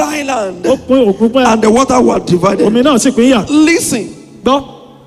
dry land, ó pín òkun pẹ́ and the water was divided. omi náà sì pín yà Listen, gbọ́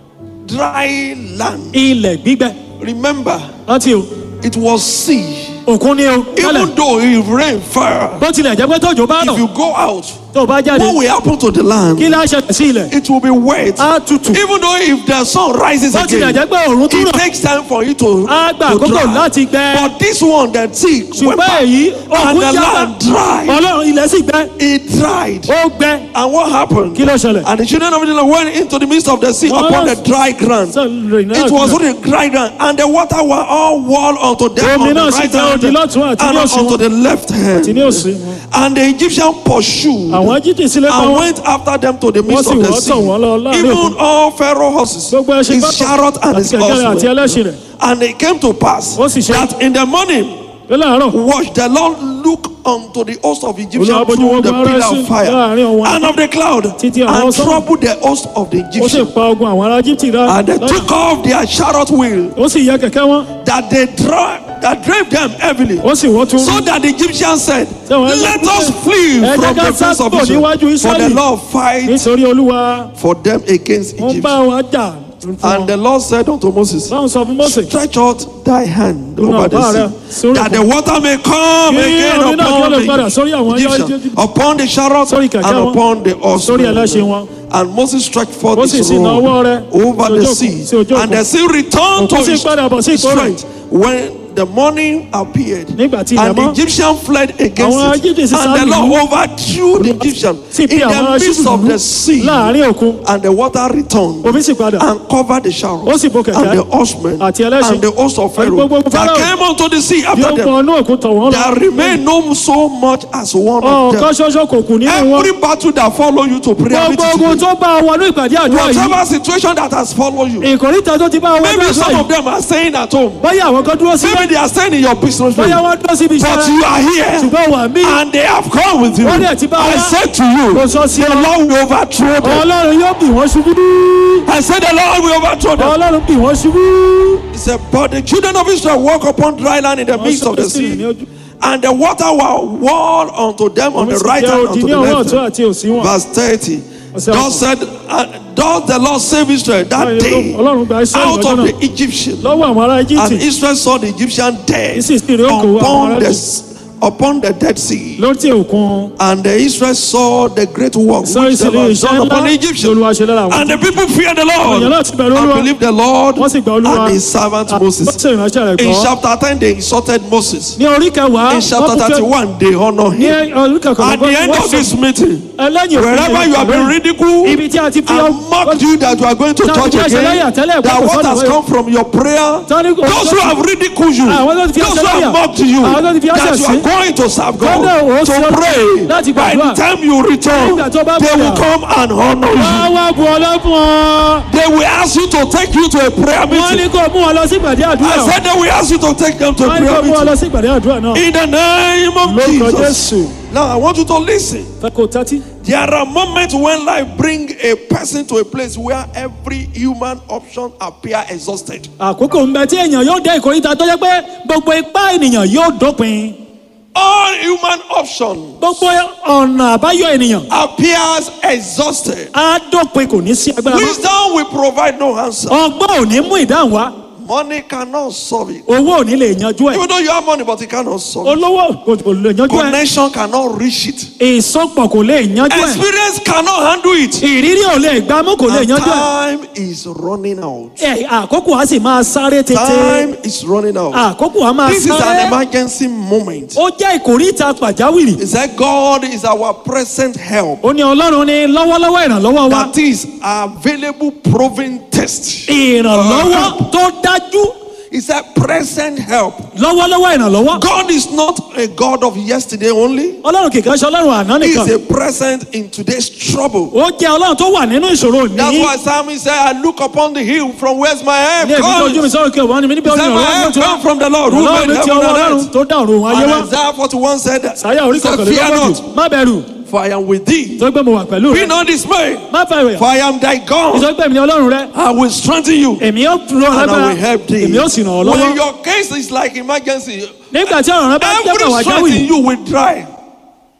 dry land. ilẹ̀ gbígbẹ Remember, rántí o it was sea. òkun ni o tẹ́lẹ̀ Even though if rain fell, bó tilẹ̀ jẹ́ pé tójò bá if rọ̀ you go out, tó o bá jáde what will happen to the land? kí lá ṣẹlẹ̀ sí ilẹ̀ It will be wet. á tutù Even though if the sun rises bó tilẹ̀ again, jẹ́ pé òòrùn tún it rọ̀ takes time for it to, á gba to àkókò dry. láti gbẹ But this one, the sea, went ṣùgbọ́n back, èyí and òkun the yára land dried. ọlọ́run ilẹ̀ sì gbẹ It dried. ó gbẹ And what happened? kí ló ṣẹlẹ̀ And the children of Israel went into the midst of the sea Wọ́n upon lọ the dry ground. sọ rìn náà It was gbẹ. on the dry ground, and the water were all wall unto them Omi on the náà sì right tẹ hand odi lọ́tún àti and ní òsì unto wọn the left àti ní hand. òsì wọn And the Egyptian pursued àwọn jíjìn sílẹ̀ pa and wọn went after them to the midst sì of the wọ́ sea. tọ̀ wọ́n lọ láàrin Even òkun. all Pharaoh horses, gbogbo ẹṣin his gbọ́dọ̀ chariot and àti his kẹ̀kẹ́ rẹ̀ àti horsemen. ẹlẹ́ṣin rẹ̀ And it came to pass Ó sì ṣe- that in the morning, pé láàárọ̀ watch the Lord look unto the host of Egyptians Olúwa bójú through wọn the gbọ́ pillar ara of sí fire láàrin ọ̀wọ́n. and of the cloud Títí àwọn and sọ́mọ̀. troubled the host of the ó sì Egyptians. pa ogun àwọn ará Íjíbítì rẹ́ And they took off their chariot wheel ó sì yẹ kẹ̀kẹ́ wọn that they drive that drave them heavily. ó sì wọ́n tún So that the Egyptians said, Ṣé wọ́n Let lọ- us flee Ẹ jẹ́ from ká the face of sá kúrò Israel. níwájú For the Ísírẹ́lì. Lord fight nítorí olúwa for them against wọ́n Egypt. bá wọn jà fún And wọn the Lord said unto Moses, báwọn sọ fún Mósè Stretch out thy hand Nínú over ọ̀pá the rẹ̀ sea, sórí that the òkun. water may come Kí again omi náà kí ó lè upon padà sórí the àwọn Egyptians, Egypt- upon the chariot Sórí kẹ̀kẹ́ and wọn. upon the sórí ẹlẹ́ṣin horsemen. wọn And Moses stretched forth Mósè his sì na ọwọ́ rod rẹ̀ over sí the ojú òkun- sí sea, ojú and the òkun. sea returned to Òkun sì its padà bọ̀ sí ipò rẹ̀. strength. When the morning appeared, Nígbà tí ilẹ̀ and the mọ́. Egyptian fled against Àwọn it, Egypt sì and the sá Lord lù. overthrew the Egyptian sì in bí àwọn ará the midst Íjíbítì of lù the sea, láàrin òkun and the water returned omi sì padà and covered the chariot Ó sì bo kẹ̀kẹ́ and the horsemen àti ẹlẹ́ṣin and the host of àti Pharaoh gbogbo that Pharaoh. came unto the sea bí after ó them. pọ̀ inú òkun tọ̀ wọ́n lọ There remained no so much as one of ọ̀kan them. ṣoṣo kò kù nínú wọn Every battle that follow you to prayer gbogbo meeting ogun today, tó bá wọnú ìpàdé àdúrà yìí whatever situation that has followed you, ìkòríta tó ti bá wọnú maybe àdúrà some of yìí them are staying at home, bóyá àwọn kan dúró sí maybe they are staying in your business bóyá room, wọ́n dúró síbi but iṣẹ́ you are here ṣùgbọ́n wà mí and they have come with you. Wọ́n dẹ̀ ti bá I wa. said to you, kò sọ sí the ọ Lord will overthrow them. ọlọ́run yóò bì wọ́n ṣubú I said the Lord will overthrow them. ọlọ́run bì wọ́n ṣubú. He said, but the children of Israel walk upon dry land in the midst of the sọ sí ní sea. ojú. And the water were wall unto them on Omi the sì right jẹ́ hand odi and ní to the ọwọ́ left ọ̀tún hand. àti òsì wọn. Verse 30. Ọ̀sẹ̀ Thus said, uh, thus the Lord save Israel that day ọlọ́run gba iṣẹ́ out ìlọ́jọ́ of náà the Egyptian. lọ́wọ́ àwọn ará And Íjíbítì Israel saw the Egyptian dead Sì sì rí òkú àwọn upon ará the, Íjíbítì. upon the Dead Sea. lórí òkun And the Israel saw the great work sọ́rí which sí the ní Lord iṣẹ́ done ńlá upon the tí Egyptians. olúwa ṣe lára wọn. And the people feared the èèyàn Lord náà ti bẹ̀rù and olúwa believed the Lord wọ́n sì gba olúwa and his servant wọ́n Moses. sì ìránṣẹ́ rẹ̀ In gbọ́. chapter 10, they insulted Moses. ní orí kẹwàá In chapter wọ́n kú pé- 31, they honor ní him. orí kẹkọ̀ọ́ At the end of this meeting, ẹlẹ́yìn òfin wherever you have been ridiculed ibi tí a ti fi and mocked you that you are going to Tá a church ti fi ẹsẹ̀ lẹ́yà again, tẹ́lẹ̀ that gbọ́dọ̀ what has sọ́dọ̀ come from your prayer, Tani kò- those who have ridiculed you, Àwọn tó ti fi those ẹsẹ̀ who lẹ́yà. have mocked you, Àwọn tó ti fi ẹsẹ̀ that you sí. are going to serve Kọ́dọ̀ God, ó to ṣe pray, láti by the gbàdúrà. time you return, Nígbà tó bá they will padà. come and honor you. wọ́n wá bu ọlá fún ọ. They will ask you to take you to a prayer wọ́n ní meeting. kó mú wọn lọ sí ìpàdé àdúrà. I said they will ask you to take them to a wọ́n ní kó prayer mú wọn meeting. lọ sí ìpàdé àdúrà náà. In the name of lórúkọ Jesus. jésù. Now I want you to listen. fẹ́ kó tẹ́tí. There are moments when life bring a person to a place where every human option appear exhausted. àkókò ń bẹ tí èèyàn yóò dé ìkórìtà tó yẹ pé gbogbo ipá ènìyàn yóò dópin. All human option gbogbo ọ̀nà àbáyọ ènìyàn appears exhausted. á dópin kò ní sí agbára mọ́. Wisdom will provide no answer. ọgbọ́n ò ní mú ìdáhùn wá Money cannot solve it. owó ò ní lè yanjú ẹ̀ Even though you have money, but it cannot solve it. olówó kò kò lè yanjú ẹ̀ Connection cannot reach it. ìsopọ̀ kò lè yanjú ẹ̀ Experience cannot handle it. ìrírí ò lè gbámú kò lè And yanjú ẹ̀ time is running out. ẹ̀ àkókò á sì máa sáré tètè Time is running out. àkókò á máa This is an sáré emergency moment. ó jẹ́ ìkórìtà pàjáwìrì He said, God is our present help. ó ní ọlọ́run ní lọ́wọ́lọ́wọ́ ìrànlọ́wọ́ wa That is available proven test. ìrànlọ́wọ́ tó dájú He said, present help. lọ́wọ́lọ́wọ́ ìrànlọ́wọ́ God is not a God of yesterday only. ọlọ́run kìkan ṣe ọlọ́run àná He nìkan is a present in today's trouble. ó jẹ́ ọlọ́run tó wà nínú ìṣòro That's ní why Psalmist said, I look upon the hill from where's my help ní èmi tó ojú mi comes. sọ̀rọ̀ kí ọ̀wọ́n ni mi níbi He ọ̀run said, my ìrànlọ́wọ́ help tó wá comes from the Lord who ọlọ́run made ní ti heaven ọwọ́ and ọlọ́run earth. tó dá ọ̀run ayé And wá Isaiah 41 said, sàyà orí he said, Fear kọkànlélọ́gbọ̀n not, má bẹ̀rù for I am with thee. tó gbé mo wà pẹ̀lú Be rẹ not dismayed, má bẹ̀rù for I am thy God. ìsọgbẹ́ mi ní ọlọ́run rẹ I will strengthen you. èmi yóò ràn ọ́ and I lágbára will help thee. èmi yóò sì ràn ọ́ When lọ́wọ́ your case is like emergency, nígbà tí ọ̀ràn rẹ bá every dẹ́gbẹ̀ wá strength in jáwìrì you will dry.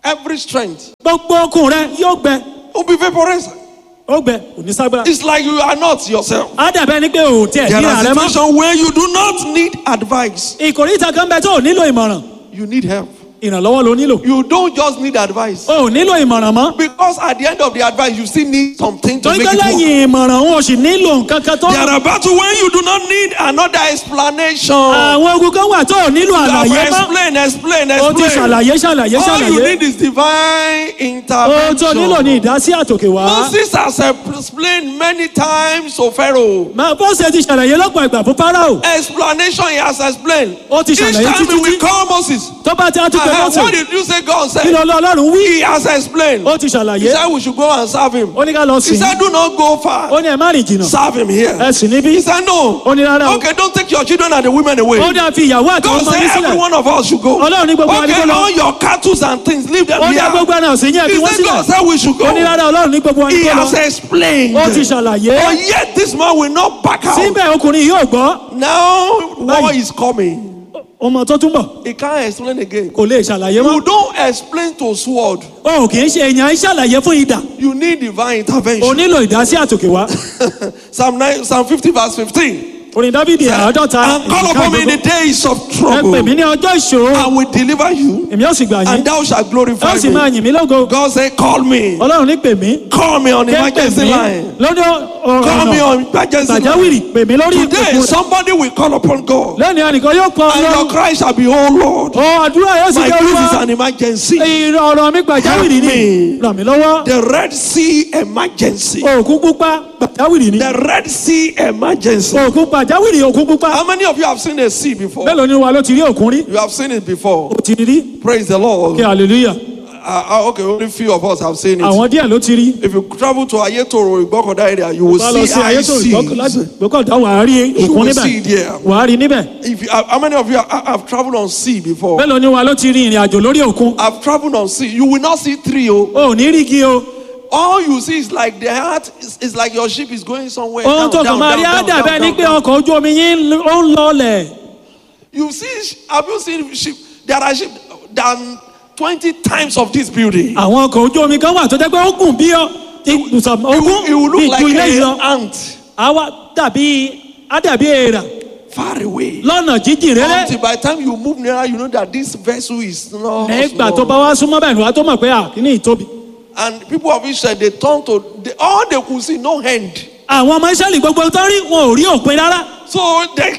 every strength gbogbo okun rẹ yóò gbẹ will be vaporized. ó gbẹ kò ní ságbára. It's like you are not yourself. á dàbẹ́ ni pé ò tiẹ̀ There níra are rẹ mọ́. situations where you do not need advice. ìkòríta kan bẹ tó ò nílò ìmọ̀ràn You need help. ìrànlọ́wọ́ ló nílò. You don't just need advice. o ò nílò ìmọ̀ràn mọ́. Because at the end of the advice, you still need something to torí make pé it work. lẹ́yìn ìmọ̀ràn òun ò sì nílò nǹkan kan tó. There are battles when you do not need another explanation. àwọn ogun kan wà tó ò nílò You have àlàyé mọ́. explain, explain, o ti explain. ṣàlàyé ṣàlàyé All you ṣàlàyé. need is divine ohun tó nílò ní intervention. ìdásí àtòkè wá. Moses has explained many times to Pharaoh. máa bó ṣe ti ṣàlàyé lọ́pọ̀ ìgbà fún Fáráò. Explanation he has explained. Ó ti Each ṣàlàyé time títí he will tí. call Moses. tó bá ti á tún pé Uh-huh. What mọ́tò did you say God kí said? ló lọ ọlọ́run wí. He has explained. ó ti He ṣàlàyé. said we should go and serve him. ó ní ká lọ He sìn. said do not go far. ó ní ẹ má rìn jìnnà. Serve him here. ẹ sì níbí. He said no. ó ní rárá o. Okay, don't take your children and the women away. ó dá fi ìyàwó àti God ọmọ said yín every sílẹ̀. one of us should go. Ọlọ́run ní gbogbo wa ní Okay, kó lọ. all your cattle and things, leave them ó here. dá gbogbo ẹran ọ̀sìn yẹn He fi wọ́n said God sílẹ̀. said we should go. ó ní rárá ọlọ́run ní gbogbo wa ní He kó has lọ. explained. ó ti ṣàlàyé. But yet this man will not back out. síbẹ̀ ọkùnrin yóò gbọ́. Now war Báyìí. is coming. ọmọ tó tún bọ̀ He can't explain again. kò lè ṣàlàyé You mọ́. don't explain to sword. o kì í ṣe èèyàn ń ṣàlàyé fún idà. You need divine o intervention. nílò ìdásí àtòkè wá. Psalm 9, Psalm 50 verse 15. orin dábìdì àádọ́ta. And call upon me in the days of ẹ trouble. pè mí ní ọjọ́ ìṣòro. I will deliver you èmi ó sì gbà yín. and thou shalt glorify ó sì máa me. yìn mí lógo. God said, Call me. ọlọ́run ní pè mí. Call me on ké pè emergency mí line. lórí Call me ọ̀nà on emergency line. pàjáwìrì pè mí lórí Today, ìpèkùn rẹ̀. somebody will call upon God. lẹ́nu ẹnìkan yóò kọ́ And your ọlọ́run. cry shall be, Oh Lord, ọ àdúrà yóò sì my jẹ́ case is olúwa. an emergency. ọ̀rọ̀ mi pàjáwìrì ni. Help me. ràn mí lọ́wọ́. The Red Sea emergency. òkun pupa pàjáwìrì ni. The Red Sea emergency. òkun pàjáwìrì òkun pupa. How many of you have seen a sea before? mélòó ni wa ló ti rí òkun rí. You have seen it before. ó ti rí. Praise the Lord. kí hallelujah. Uh, uh, okay, only few of us have seen it. àwọn díẹ̀ ló ti rí. If you travel to Ayetoro, Igbokoda area, you will bá lọ see sí ayé ice tó ìgbọ́kànlá seas. gbọ́kànlá wàá rí You òkun will see níbẹ̀. it there. wàá rí níbẹ̀. If you, uh, how many of you have, have traveled on sea before? mélòó ni wa ló ti rí ìrìn àjò lórí òkun. I've traveled on sea. You will not see three. Oh. o ò ní rí igi o. All you see is like the heart is, is like your ship is going somewhere. ohun Down, tó kàn down, máa rí down, á down, dàbẹ́ down, ni down, pé down. ọkọ̀ ojú omi yín ó ń lọlẹ̀. You see, sh- have you seen ship? There are ship than 20 times of this building. àwọn ọkọ̀ ojú omi kan wà tó jẹ́ pé ó gùn bí ọ ibùsọ̀ It will, ogún it will bí look ju ilé like yìí an lọ. ant àwa dàbí á dàbí èèrà far away. lọ́nà jíjìn rere. Until by the time you move nearer, you know that this vessel is not nígbà tó small. bá wá súnmọ́ bẹ́ẹ̀ ni wàá tó mọ̀ pé àkíní ìtóbi. And people of Israel, they turn to they, all they could see, no hand. àwọn ọmọ Ísírẹ́lì gbogbo tó rí wọn ò rí òpin rárá. So they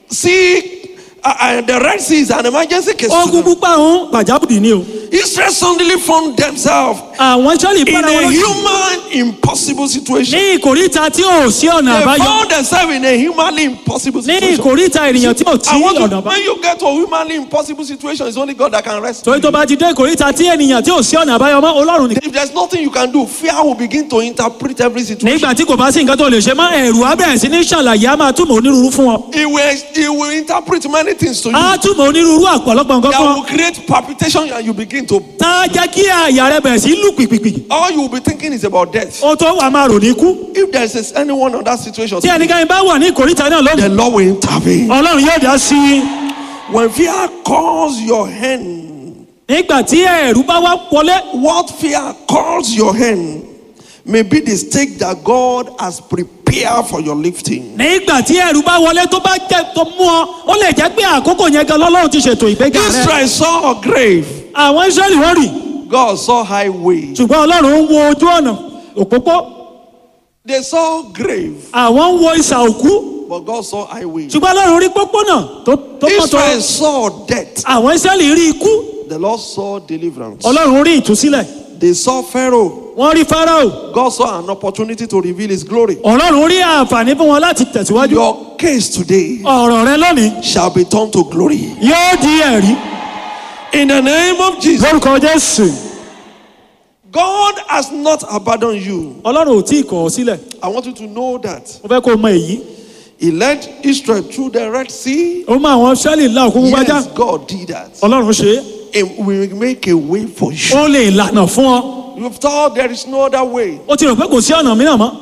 see uh, uh, the Red Sea is an emergency case. to ogun them. púpà ń pàjáwìrì ni o. Israel suddenly found themselves àwọn Ísírẹ́lì in bára wọn a lójú. human impossible situation. ní ìkòríta tí ò sí ọ̀nà They àbáyọ. found themselves in a humanly impossible ní situation. ìkòríta ènìyàn tí ò tí I want ọ̀nà to, àbáyọ. when you get to a humanly impossible situation, it's only God that can rescue. torí tó you. bá ti dé ìkòríta tí ènìyàn tí ò sí ọ̀nà àbáyọ mọ́ ọlọ́run nìkan. If there's nothing you can do, fear will begin to interpret every situation. nígbà tí kò bá sí nǹkan tó lè ṣe mọ́ ẹ̀rù á bẹ̀rẹ̀ sí ní ṣàlàyé á máa túmọ̀ onírúurú fún ọ. It will, it will interpret many things to you. á túmọ̀ onírúurú àpọ̀lọpọ̀ nǹkan that fún will ọ. create palpitation and you begin to. tá a jẹ́ kí àyà rẹ bẹ̀rẹ̀ sí lù pìpìpì. All you will be thinking is about death. ó tó wà máa rò ní ikú. If there is anyone on that situation, tí ẹnikẹ́ni bá wà ní ìkòríta náà lónìí. the Lord will intervene. ọlọ́run yóò dá sí i. When fear calls your hand, nígbà tí ẹ̀rù bá wá wọlé. what fear calls your hand may be the stake that God has prepared for your lifting. nígbà tí ẹ̀rù bá wọlé tó bá jẹ́ tó mú ọ ó lè jẹ́ pé àkókò yẹn gan lọ́lọ́run ti ṣètò ìgbéga rẹ. Israel saw a grave, àwọn israẹli wọ́n rì God saw highway. ṣùgbọ́n ọlọ́run ń wo ojú ọ̀nà òpópó They saw grave, àwọn ń wo ìsà òkú but God saw highway. ṣùgbọ́n ọlọ́run rí pópónà tó tó mọ́tò Israel saw death, àwọn israẹli rí ikú the Lord saw deliverance. ọlọ́run rí ìtúsílẹ̀ They saw Pharaoh, wọ́n rí farao God saw an opportunity to reveal his glory. ọlọ́run rí àǹfààní fún wọn láti tẹ̀síwájú Your case today ọ̀rọ̀ rẹ lónìí shall be turned to glory. yóò di ẹ̀rí In the name of Jesus, lórúkọ jésù God has not abandoned you. ọlọ́run ò tí ì kọ̀ ọ́ sílẹ̀ I want you to know that. mo fẹ́ kó o mọ èyí He led Israel through the Red Sea. ó mọ àwọn israẹli là òkú wájà Yes, God did that. ọlọ́run ṣe é And we will make a way for you. ó lè lànà fún ọ You've thought there is no other way. ó ti rò pé kò sí ọ̀nà mìíràn mọ́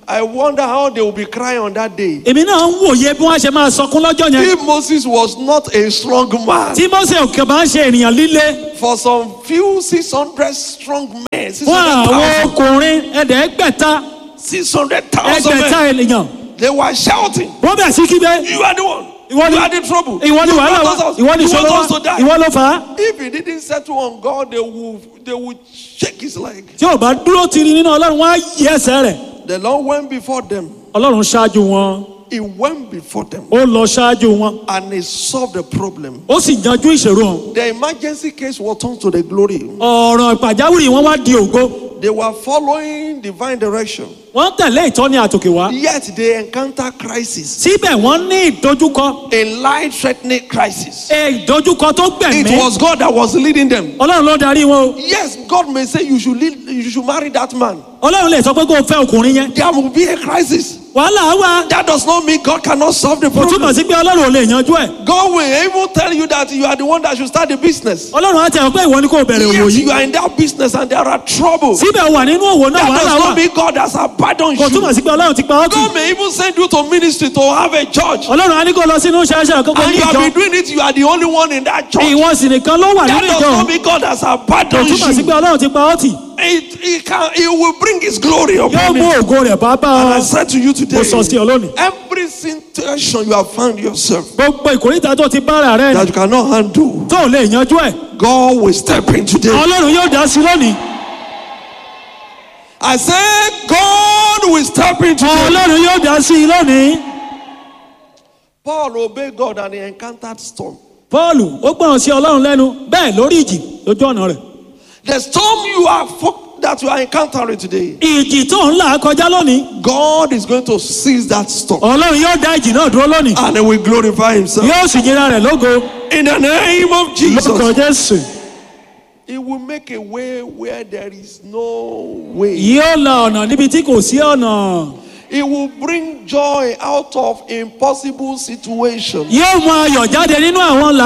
I wonder how they will be crying on that day. èmi náà ń wòye bí wọ́n ṣe máa sọkún lọ́jọ́ yẹn If Moses was not a strong man, tí mose òkè bá ń ṣe ènìyàn líle for some few 600 strong men, fún àwọn 600,000 ọkùnrin ẹ̀ẹ́dẹ́gbẹ̀ta 600,000 ẹgbẹ̀ta men, ènìyàn they were shouting, wọ́n bẹ̀ sí kígbe You are the one. Ìwọ ni- you are the trouble. ìwọ ni you wàhálà brought wa us- ìwọ ni you ìṣòro want us to wa die. ìwọ ló fà á If he didn't settle on God, they would, they would shake his leg. tí ò bá dúró tiri nínú ọlọ́run wọ́n á yí ẹsẹ̀ rẹ̀ The Lord went before them. ọlọ́run ṣáájú wọn He went before them ó lọ ṣáájú wọn and he solved the problem. ó sì yanjú ìṣòro hàn The emergency case was turned to the glory. ọ̀rọ̀ pàjáwìrì wọn wá di ògo They were following divine direction. wọ́n tẹ̀lé ìtọ́ni àtòkè wá Yet they encounter crisis, síbẹ̀ wọ́n ní ìdojúkọ a life-threatening crisis. ẹ ìdojúkọ tó It gbẹ̀mí was God that was leading them. ọlọ́run ló darí wọn o Yes, God may say you should lead, you should marry that man. ọlọ́run lè sọ pé kó o fẹ́ ọkùnrin yẹn There will be a crisis. wàhálà wà That does not mean God cannot solve the kò túmọ̀ problem. sí pé ọlọ́run ò lè yanjú ẹ̀ God will even tell you that you are the one that should start the business. ọlọ́run á tẹ̀ ọ́ pé ìwọ ni kò bẹ̀rẹ̀ òwò Yes, yìí you are in that business and there are trouble. síbẹ̀ wà nínú òwò náà That wàhálà does wà not mean God has abandoned kò túmọ̀ you. sí pé ọlọ́run ti pa ọ́ tì God may even send you to ministry to have a church. ọlọ́run á ní kó lọ sínú ṣáṣá àkókò And ní you have ìjọ been doing it, you are the only one in that church. ìwọ sì nìkan ló wà That nínú does ìjọ not mean God has kò abandoned túmọ̀ sí pé you. ọlọ́run ti pa ọ́ tì It, it, can, it will bring His glory yóò upon mú you. ògo rẹ̀ bá bá And I ọ said to you today, mo sọ sí ọ lónìí every situation you have found yourself gbogbo ìkórìtà tó ti bára rẹ that you cannot handle, tó ò lè yanjú ẹ̀ God will step in today. ọlọ́run yóò dá sí lónìí I said, God will step in today. ọlọ́run yóò dá sí lónìí Paul obeyed God and he encountered storm. paul ó gbọ́ràn sí ọlọ́run lẹ́nu bẹ́ẹ̀ lórí ìjì lójú ọ̀nà rẹ̀ The storm you are fo- that you are encountering today, ìjì tó ń là kọjá lónìí God is going to seize that storm ọlọ́run yóò dá ìjì náà dúró lónìí and he will glorify himself. yóò sì yíra rẹ̀ lógo In the name of lórúkọ Jesus, jésù he will make a way where there is no way. yóò la ọ̀nà níbi tí kò sí ọ̀nà He will bring joy out of impossible situations. yóò mú ayọ̀ jáde nínú àwọn